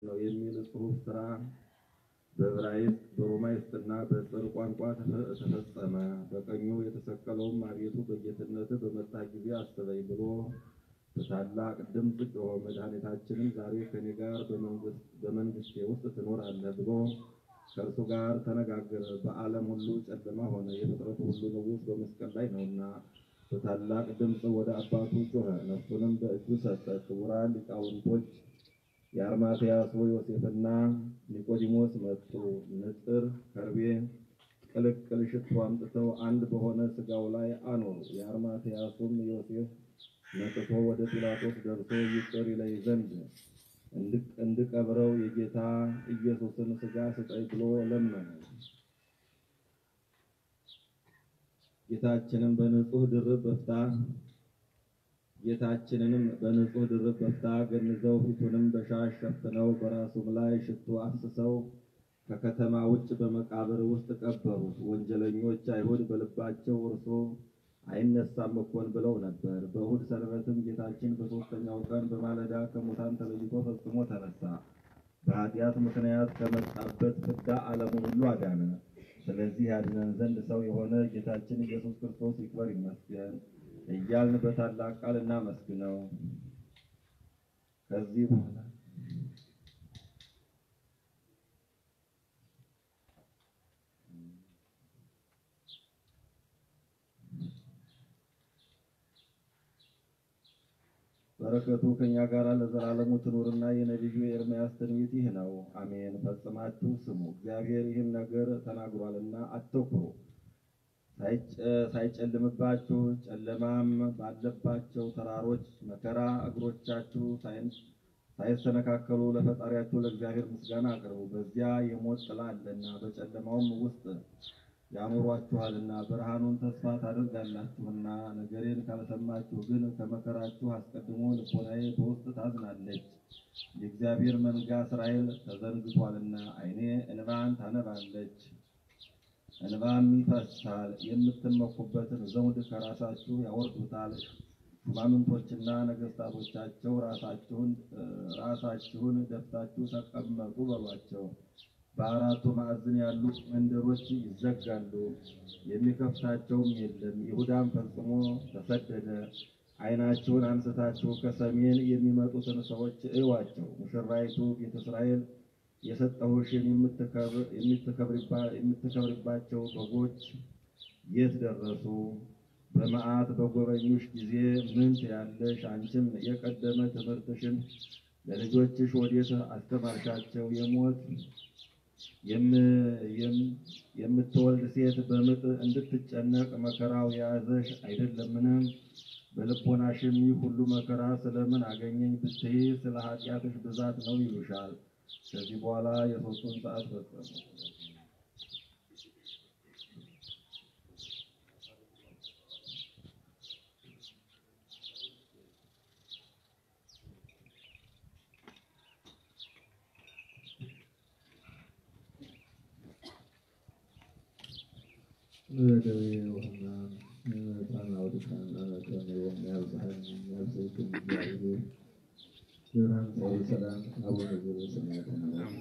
ነው የሚል ጽሑፍ ሥራ በዕብራይስጥ በሮማይስጥና በጽር ቋንቋ ተፈ- ተፈጸመ። በቀኙ የተሰቀለውም አቤቱ በጌትነትህ በመጣ ጊዜ አስበኝ ብሎ በታላቅ ድምፅ ጮኸ። መድኃኒታችንም ዛሬ ከኔ ጋር በመንግስት- በመንግስቴ ውስጥ ትኖራለህ ብሎ ከእርሱ ጋር ተነጋገረ። በዓለም ሁሉ ጨለማ ሆነ፣ የፍጥረቱ ሁሉ ንጉሥ በመስቀል ላይ ነውና። በታላቅ ድምፅ ወደ አባቱ ጮኸ፣ ነፍሱንም በእጁ ሰጠ። ክቡራን ሊቃውንቶች የአርማትያሱ ዮሴፍና ኒቆዲሞስ መጡ። ንጥር ከርቤ ቅልቅል ሽቱ አምጥተው አንድ በሆነ ሥጋው ላይ አኖሩ። የአርማትያሱም ዮሴፍ መጥቶ ወደ ጲላጦስ ደርሶ ይቅር ይለኝ ዘንድ እንድ- እንድቀብረው የጌታ ኢየሱስን ሥጋ ስጠኝ ብሎ ለመነ። ጌታችንም በንጹሕ ድርብ በፍታ ጌታችንንም በንጹሕ ድርብ በፍታ ገንዘው ፊቱንም በሻሽ ሸፍነው በራሱም ላይ ሽቱ አፍስሰው ከከተማ ውጭ በመቃብር ውስጥ ቀበሩት። ወንጀለኞች አይሁድ በልባቸው እርሱ አይነሳም እኮን ብለው ነበር። በእሁድ ሰንበትም ጌታችን በሦስተኛው ቀን በማለዳ ከሙታን ተለይቶ ፈጽሞ ተነሳ። በኃጢአት ምክንያት ከመጣበት ፍዳ ዓለሙን ሁሉ አዳነ። ስለዚህ ያድነን ዘንድ ሰው የሆነ ጌታችን ኢየሱስ ክርስቶስ ይክበር ይመስገን እያልን በታላቅ ቃል እናመስግነው። ከዚህ በኋላ በረከቱ ከእኛ ጋር ለዘላለሙ ትኑርና የነቢዩ የኤርምያስ ትንቢት ይህ ነው። አሜን። ፈጽማችሁ ስሙ፣ እግዚአብሔር ይህን ነገር ተናግሯልና አትኩሩ። ሳይጨ- ሳይጨልምባችሁ ጨለማም ባለባቸው ተራሮች መከራ እግሮቻችሁ ሳይን- ሳይሰነካከሉ ለፈጣሪያችሁ ለእግዚአብሔር ምስጋና አቅርቡ። በዚያ የሞት ጥላ አለና በጨለማውም ውስጥ ያኖሯችኋልና ብርሃኑን ተስፋ ታደርጋላችሁና። ነገሬን ካልሰማችሁ ግን ከመከራችሁ አስቀድሞ ልቦናዬ በውስጥ ታዝናለች። የእግዚአብሔር መንጋ እስራኤል ተዘንግቷልና ዓይኔ እንባን ታነባለች እንባም ይፈሳል። የምትመኩበትን ዘውድ ከራሳችሁ ያወርዱታል። ሹማምንቶችና ነገሥታቶቻቸው ራሳችሁን ራሳችሁን ደፍታችሁ ተቀመጡ በሏቸው። በአራቱ ማዕዘን ያሉ መንደሮች ይዘጋሉ፣ የሚከፍታቸውም የለም። ይሁዳም ፈጽሞ ተሰደደ። ዓይናችሁን አንስታችሁ ከሰሜን የሚመጡትን ሰዎች እዩዋቸው። ሙሽራይቱ ቤተ እስራኤል የሰጠሁሽን የምትከብር- የምትከብሪባ- የምትከብሪባቸው በጎች የት ደረሱ? በመዓት በጎበኙሽ ጊዜ ምን ትያለሽ? አንቺም የቀደመ ትምህርትሽን ለልጆችሽ ወዴት አስተማርሻቸው? የሞት የም- የም- የምትወልድ ሴት በምጥ እንድትጨነቅ መከራው የያዘሽ አይደለምን? በልቦናሽም ይህ ሁሉ መከራ ስለምን አገኘኝ ብትይ ስለ ኃጢአትሽ ብዛት ነው ይሉሻል። ከዚህ በኋላ የሦስቱን ሰዓት ፈጸሙ። በደዌ ወሕማም ጣናው ድካም ከመዮም ያብጽሐን ያብጽሕክም እግዚአብሔር ብርሃን ጸሪ ሰላም አቡነ ዘበሰማያት ይሁን።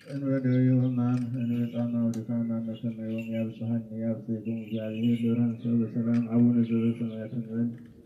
እንበደዊ ሕማም እንበጣማው ድካም አመከመዮም ያብጽሐን ያብጽሕኩም እግዚአብሔር ብርሃን ሰው በሰላም አቡነ ዘበሰማያት እንበል።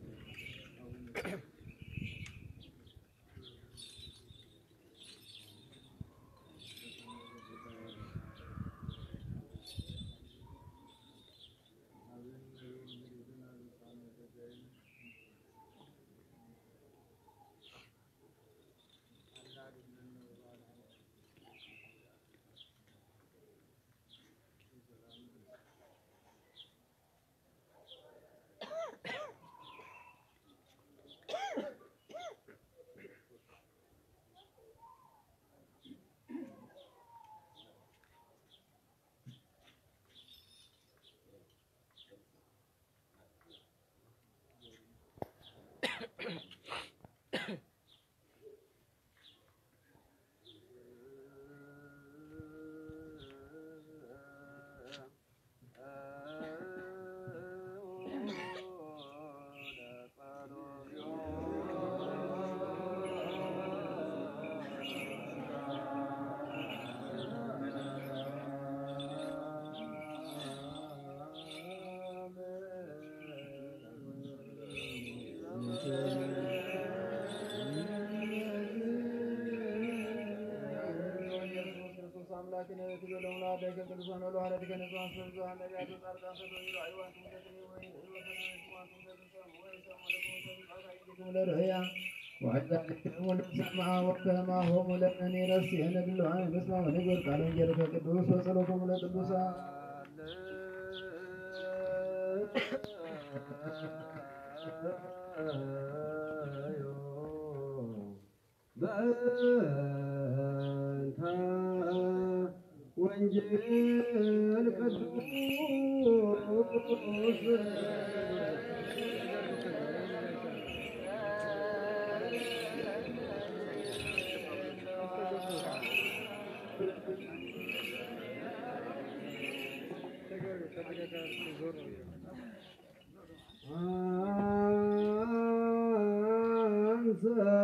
ወከማሆሙ ለእኔ ረስየነ ብሉዓን ምስማ ወንግበር ቃለ ወንጌልከ ቅዱስ ወጸሎቶሙ ለቅዱሳን በእንተ ወንጌል ቅዱስ አንሰ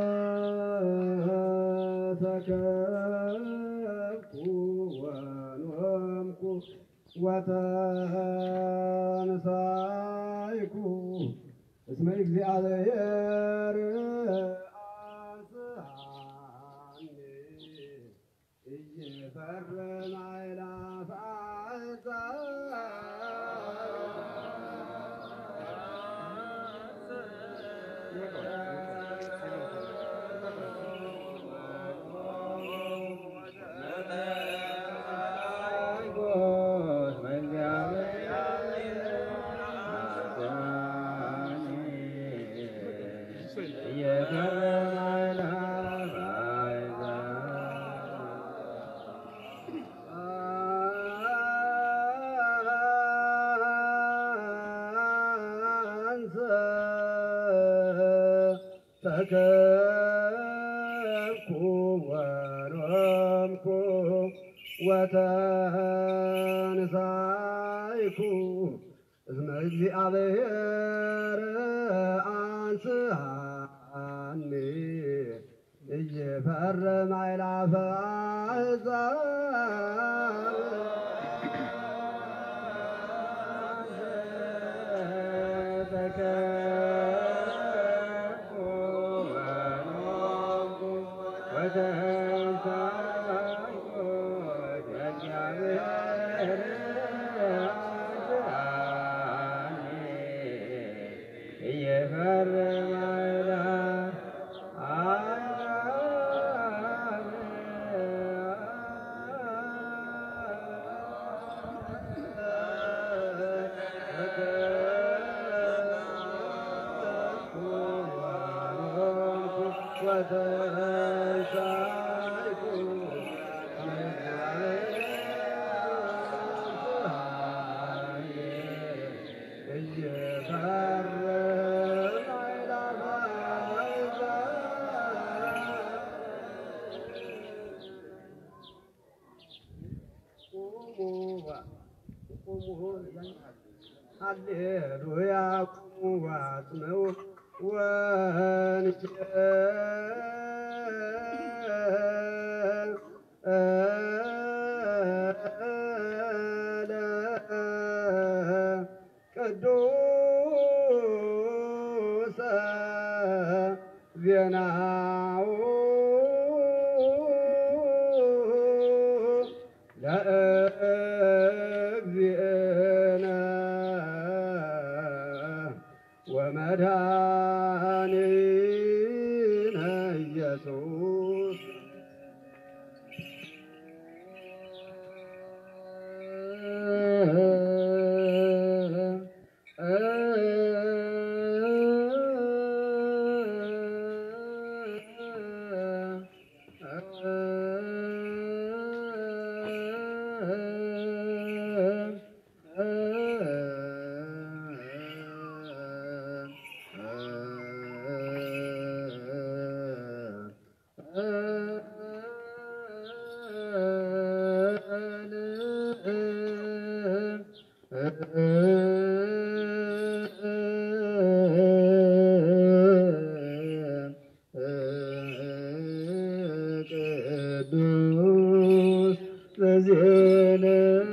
ተከፍኩ ወኖምኩ ወተንሳይኩ እስመ እግዚአብሔር አንስሐኒ ኢይፈርም አእላፈ ተከብኩ ወኖምኩ ወተንሳይኩ እስመ እግዚአብሔር አንስሐኒ ኢይፈርም አእላፈ አሕዛብ ተከብኩ ወኖምኩ ወተንሳይኩ እግዚአብሔር አንስሐኒ ኢይፈርም አእላፈ ሃሌሉያ ቁሙ ዋጽነው ወንጌል ለእግዚእነ ወመድኃኒነ ኢየሱስ ቅዱስ በዜነ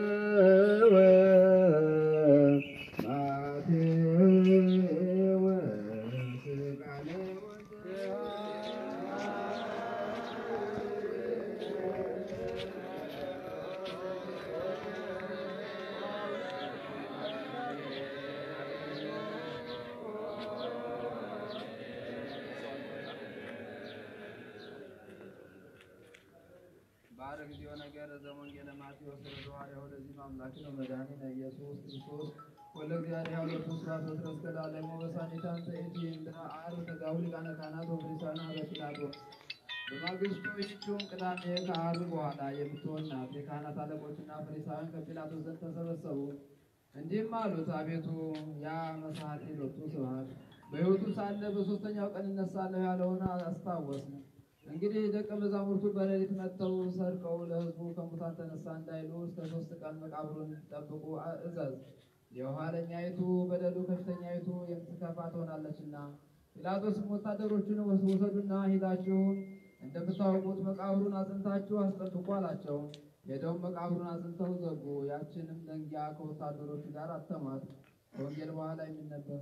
ባረ ጊዜው ነገር ዘወንጌለ ማቴዎስ ረዘዋሪ ወደዚህ ማምላክ ነው መድኃኒነ ኢየሱስ ክርስቶስ ወለ እግዚአብሔር ያው ለኩስ ራስ ወትረስ ከዳለሞ በሳኒታን ተእቲ እንድራ አር ተጋው ሊቃነ ካህናት ወፍሪሳና በጲላጦስ በማግስቱ ይህችውን ቅዳሜ ከዓርብ በኋላ የምትሆን ናት። የካህናት አለቆችና ፈሪሳውያን ከጲላጦስ ዘንድ ተሰበሰቡ። እንዲህም አሉት፣ አቤቱ ያ መሳሐቴ ሎቱ ስብሐት በሕይወቱ ሳለ በሦስተኛው ቀን እነሳለሁ ያለውን አስታወስን። እንግዲህ ደቀ መዛሙርቱ በሌሊት መጥተው ሰርቀው ለሕዝቡ ከሙታን ተነሳ እንዳይሉ እስከ ሦስት ቀን መቃብሩን ጠብቁ እዘዝ። የኋለኛይቱ በደሉ ከፊተኛይቱ የምትከፋ ትሆናለችና። ጲላጦስም ወታደሮቹን ውሰዱና ሂዳችሁ እንደምታውቁት መቃብሩን አጽንታችሁ አስጠብቁ አላቸው። ሄደውም መቃብሩን አጽንተው ዘጉ። ያችንም ደንጊያ ከወታደሮቹ ጋር አተሟት። ከወንጌል በኋላ የሚነበብ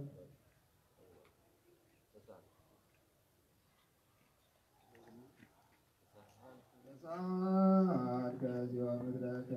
በሰዓት ከዚያ ምድረከ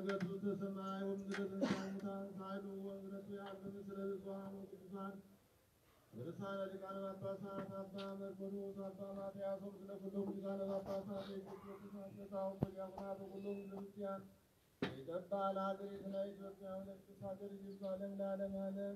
ገጹ ሰማይ ወምድረ ትንሣኤ ሙታን ሳይሉ ወምድረቱ ያለ ምስለ ብዙኃን ወቅዱሳን ርዕሳነ ሊቃነ ጳጳሳት አባ መርቆሬዎስ አባ ማትያስ ምስለ ኩሎሙ ሊቃነ ጳጳሳት የኢትዮጵያ ቅዱሳን ቀሳውስት ወዲያቆናት ወኩሎሙ ሕዝበ ክርስቲያን የገባ ለሀገሪቱና ኢትዮጵያ ወለቅዱስ ሀገር ኢየሩሳሌም ለዓለም ዓለም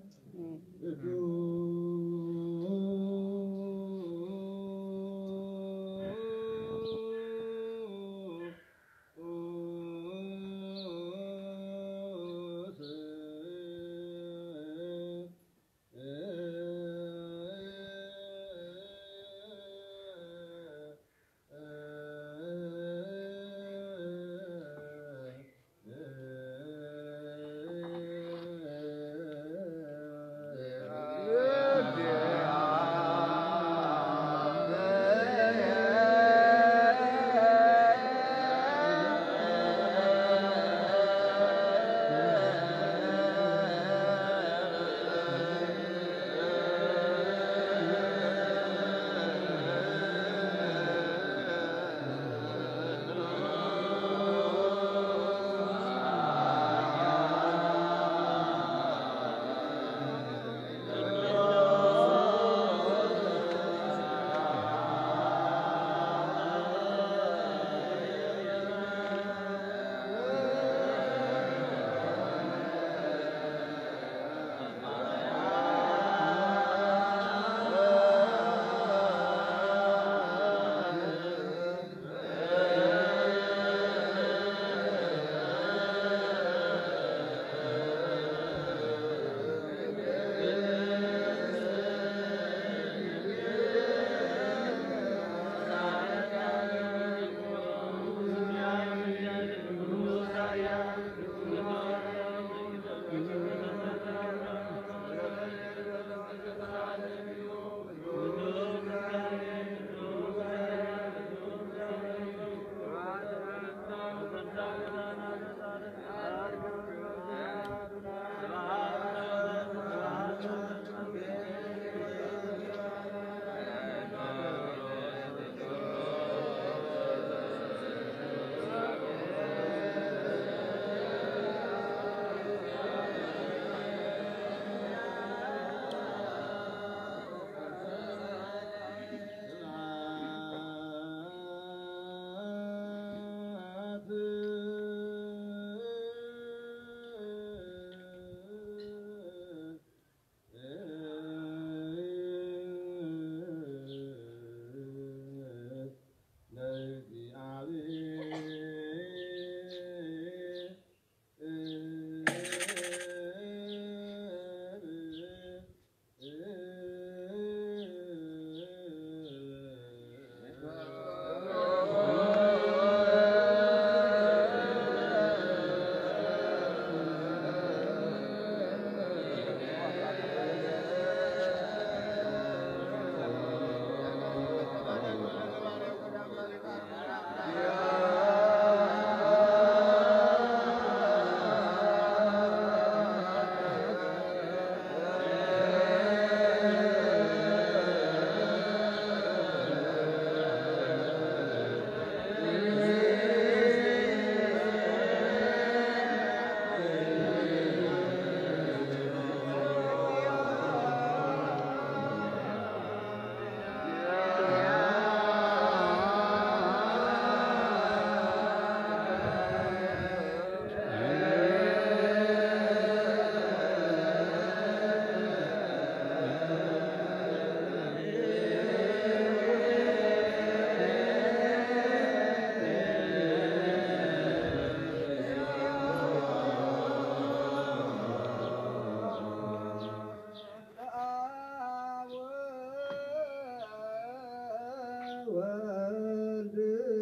ወልድ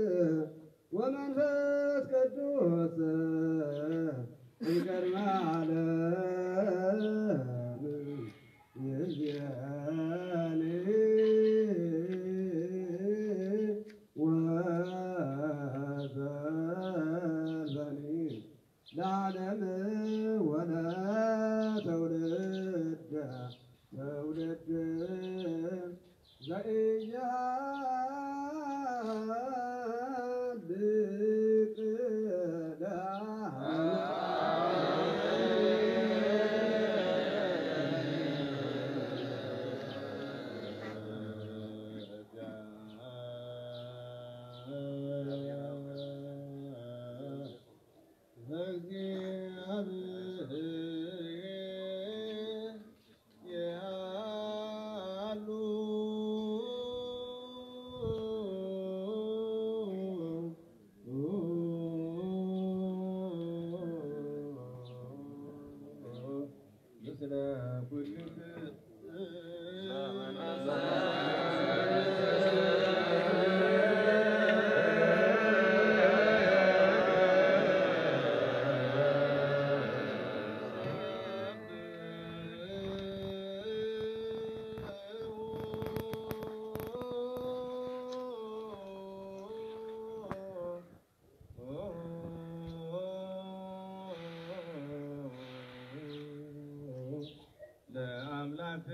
ወመንፈስ ቅዱስ ይቀድመ ዓለም ይእዜኒ ወዘልፈኒ ለዓለም ወለትውልደ ትውልድ ዘኢያሱ ምስለ ኩልክም ለአምላክ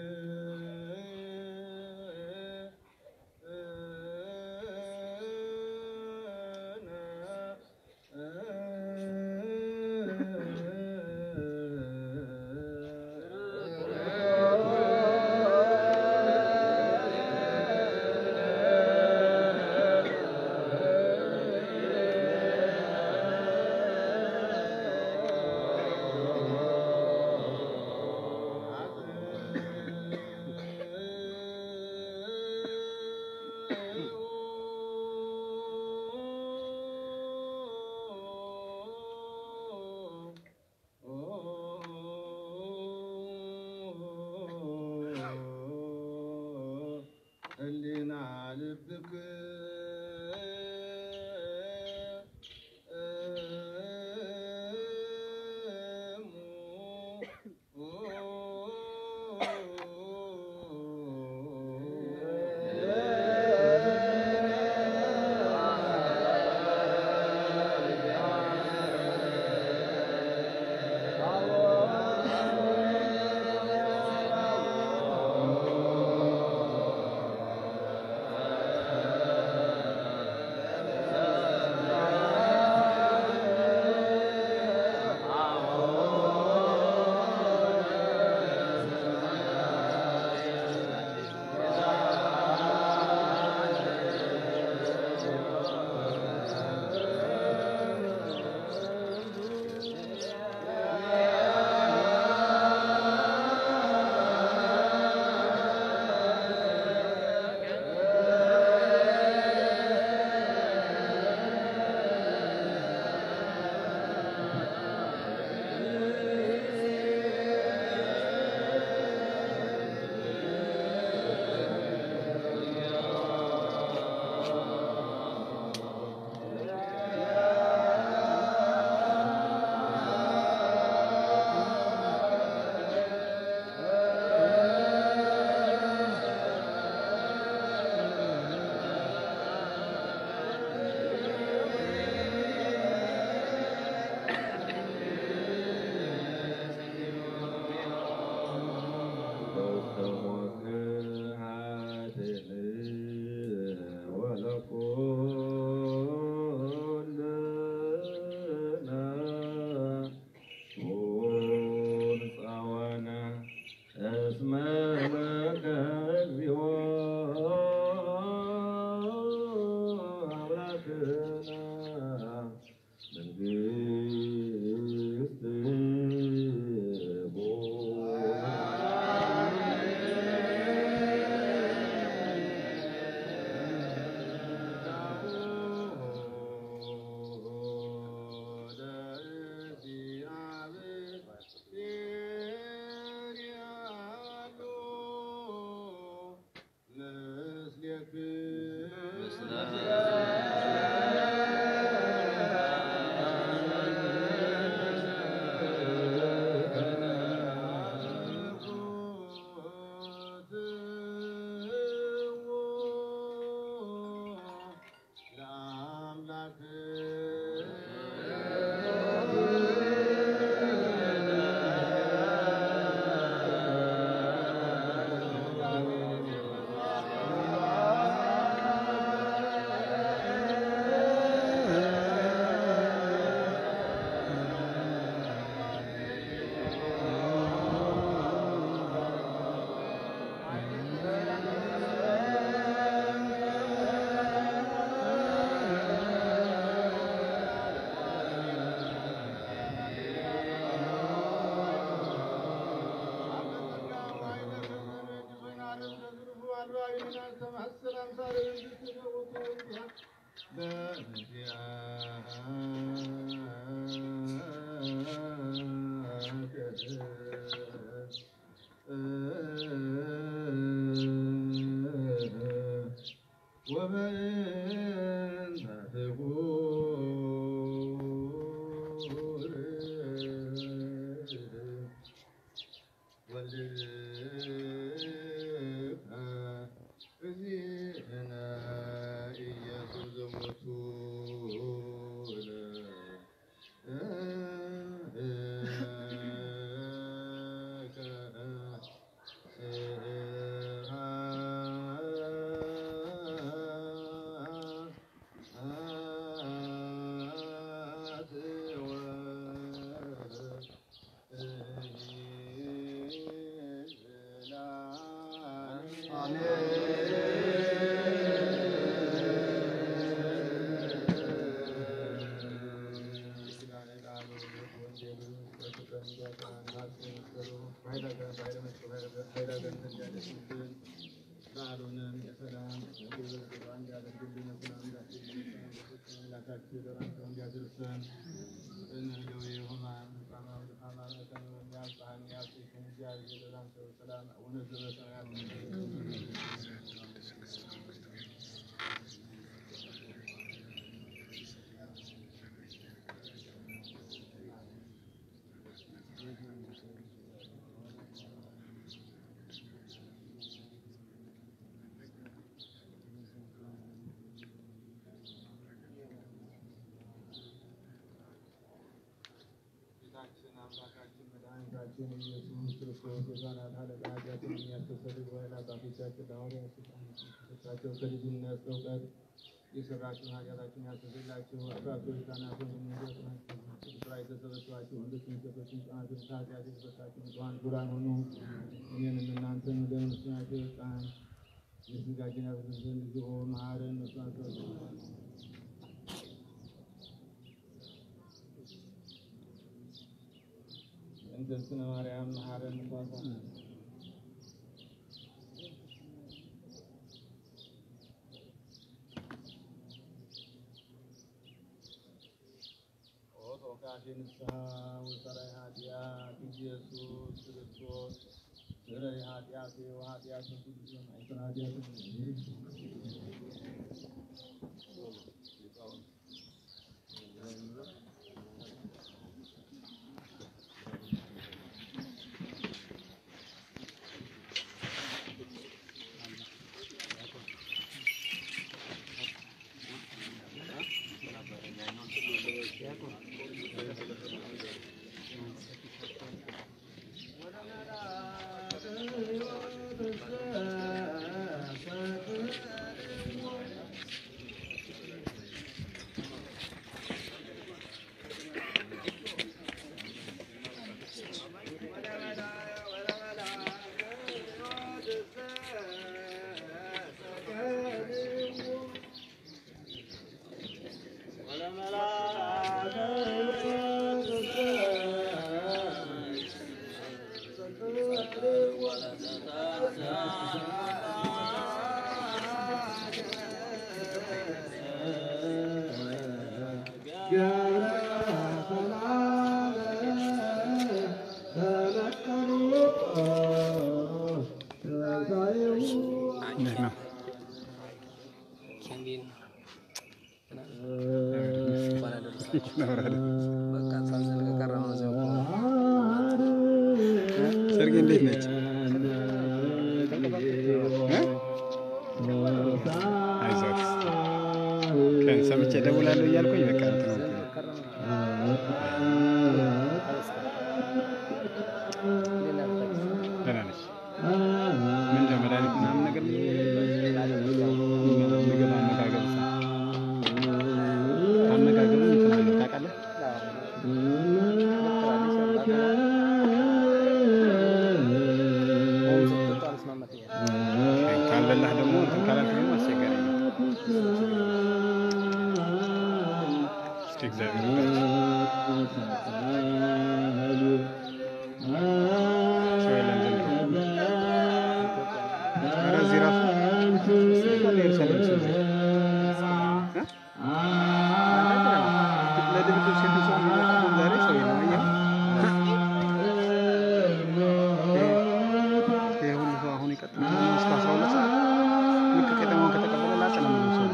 ህሊና ልብክ ወልድከ እግዚእነ ኢየሱስ ጌታችን አምላካችን መድኃኒታችን ኢየሱስ ክርስቶስ የሕፃናት አለቃ ኃጢአትን የሚያስተሰርይ ወይን አባቶቻችን ለሐዋርያት ስልጣን የተሰጣቸው ከልጅነት እውቀት የሰራችሁን ኃጢአታችሁን ያስተሰርይላችሁ አባቶች ሕፃናትን የሚወጡ ስፍራ የተሰበሰባችሁ ወንዶችን ሴቶችን ሕፃናትን ከኃጢአት የተፈታችሁ ንጹሐን ክቡራን ሁኑ። እኔንም እናንተን ወደ ምስናቸው ሕፃን የስጋችን ያበስል ዘንድ እግዚኦ መሐረን መስዋዕት እንተ እግዝእትነ ማርያም መሐረነ መስዋዕት ኦ ተወካፌ ንስሐ ወሰራይ ኃጢአት ኢየሱስ ክርስቶስ ስረይ ኃጢአቴ ወኃጢአት ሁሉ አይሰራ ኃጢአት እንዴት ነው? ሰርግ እንዴት ነች? አይዞህ ቀን ሰምቼ እደውላለሁ እያልኩኝ በቃ እንትን ነው። ደህና ነች። ምንድን ነው መድኃኒት ምናምን ነገር ምግብ አመጋገብ አመጋገቡ እንትን አለው ታውቃለህ? ካልበላህ ደግሞ እንትን ካላልክ ደግሞ አስቸጋሪ ነው። እስኪ እግዚአብሔር ይርዳችሁ። ሰው የለም ዘንድሮ። ኧረ እዚህ ራሱ ኢየሩሳሌም ሰው እ? ለድብድብ ሴት ሰው የሚመጣው ዛሬ ሰው የለም። አየኸው? ይሄ ሁሉ ሰው አሁን ይቀጥላል እስከ አስራ ሁለት ሰዓት ልክ ከተማውን ከተቀበለ ላጥ ነው የሚለው ሰው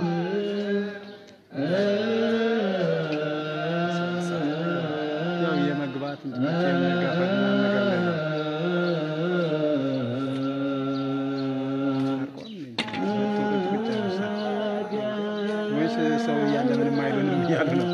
ያው የመግባት እንትኖች የመጋፈጥ ምናምን ነገር ላይ ነው። ሰው እያለ ምንም አይሉንም እያሉ ነው።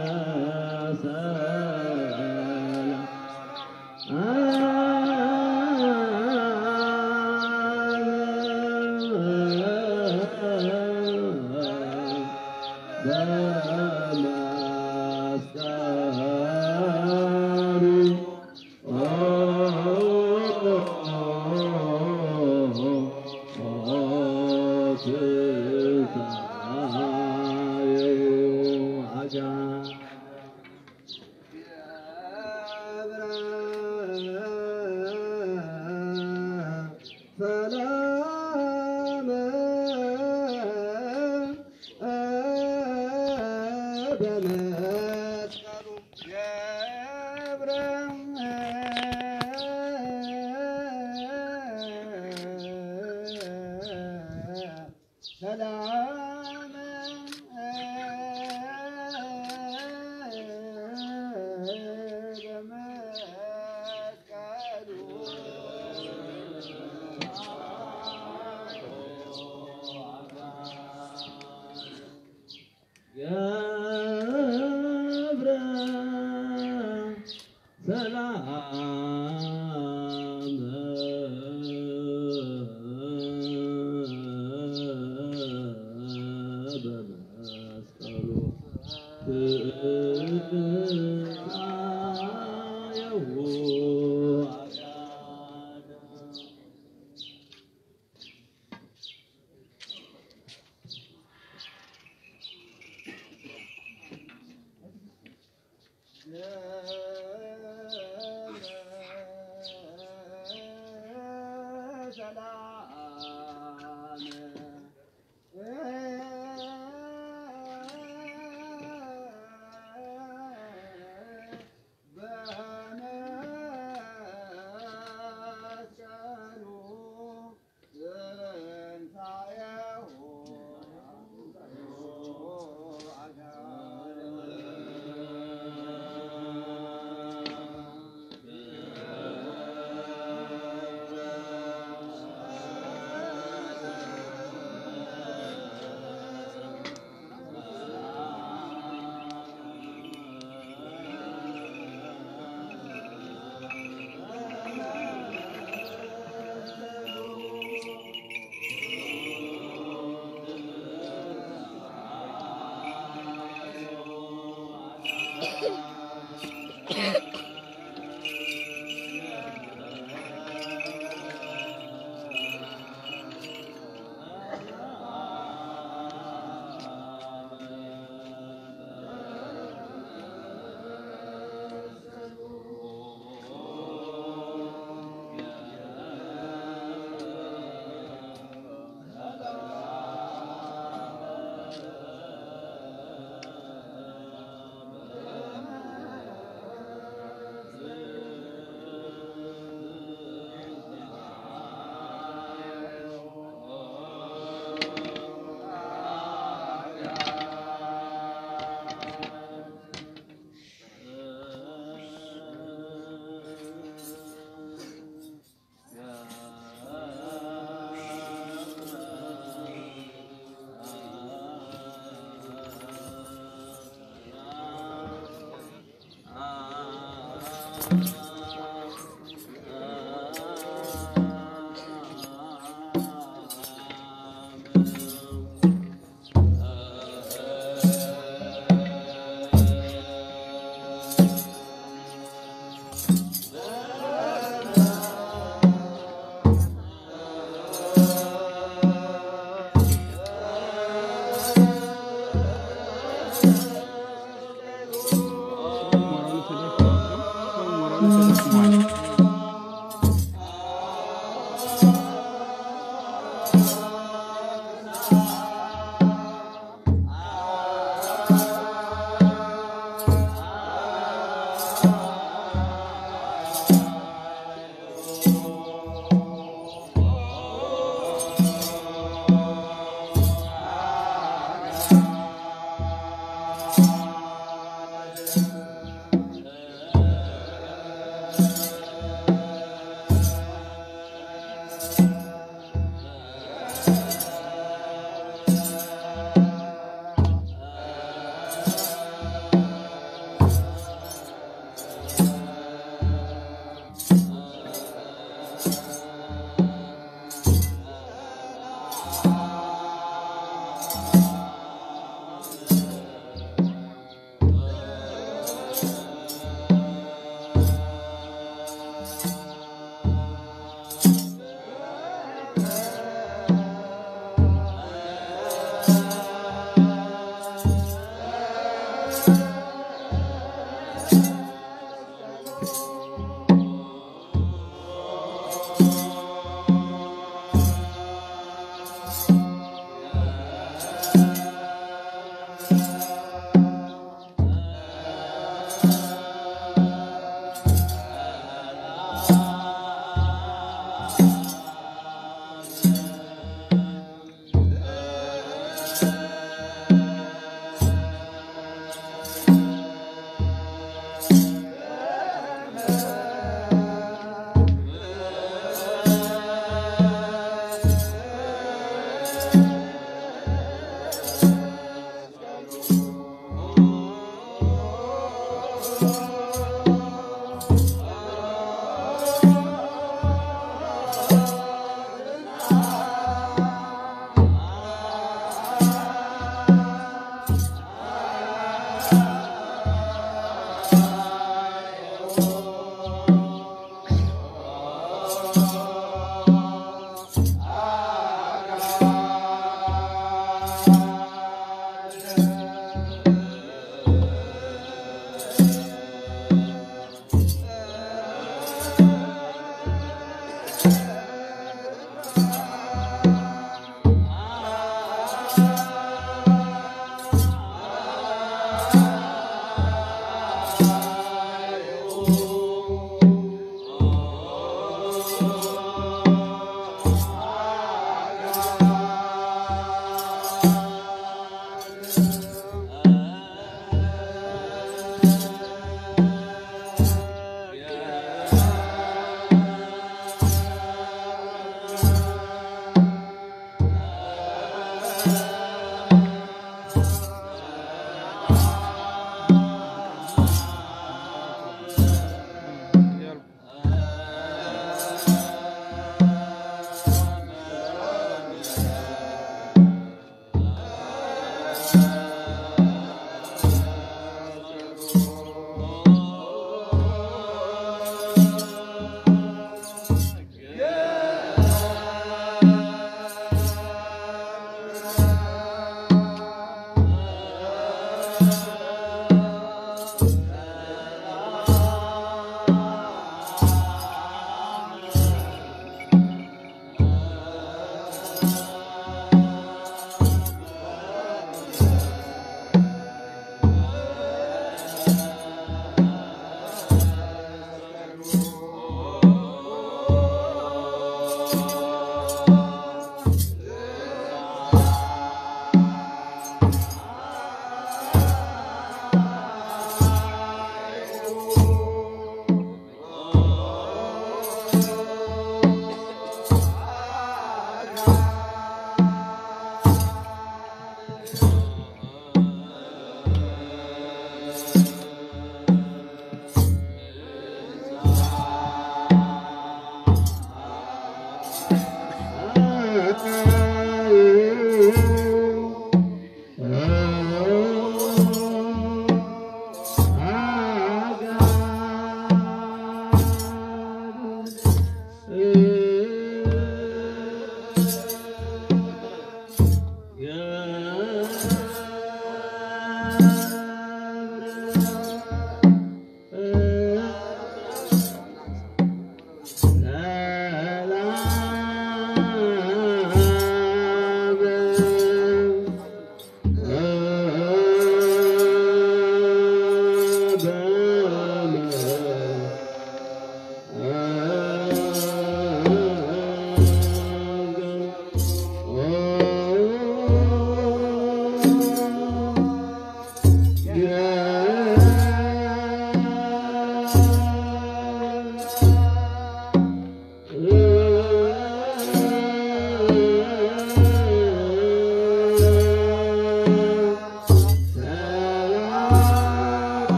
ሰላም በመስቀሉ ገብረ ሰላም ገብረ ሰላም በመስቀሉ ትንሣኤሁ አዳነ ሞራሉ ተደፍቷል። ሰው ሞራሉ እ